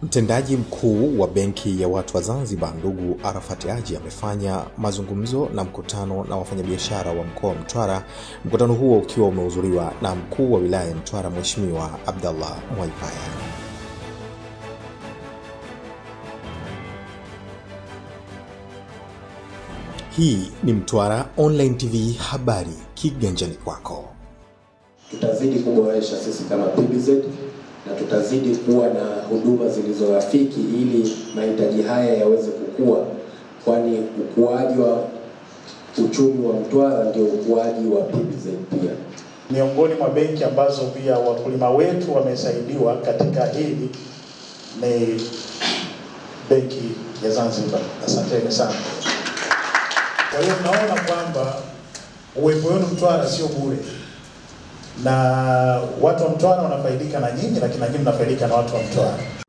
Mtendaji mkuu wa Benki ya Watu wa Zanzibar ndugu Arafat Haji amefanya mazungumzo na mkutano na wafanyabiashara wa mkoa wa Mtwara, mkutano huo ukiwa umehudhuriwa na mkuu wa wilaya ya Mtwara Mheshimiwa Abdallah Mwaipaya. Hii ni Mtwara Online TV, habari kiganjani kwako. Tutazidi kuboresha sisi kama PBZ na tutazidi kuwa na huduma zilizorafiki ili mahitaji haya yaweze kukua, kwani ukuaji wa uchumi wa Mtwara ndio ukuaji wa PBZ pia. Miongoni mwa benki ambazo pia wakulima wetu wamesaidiwa katika hili ni benki ya Zanzibar. Asanteni sana. Kwa hiyo mnaona kwamba uwepo wenu Mtwara sio bure, na watu wa Mtwara wanafaidika na nyinyi, lakini na nyinyi mnafaidika na watu wa Mtwara.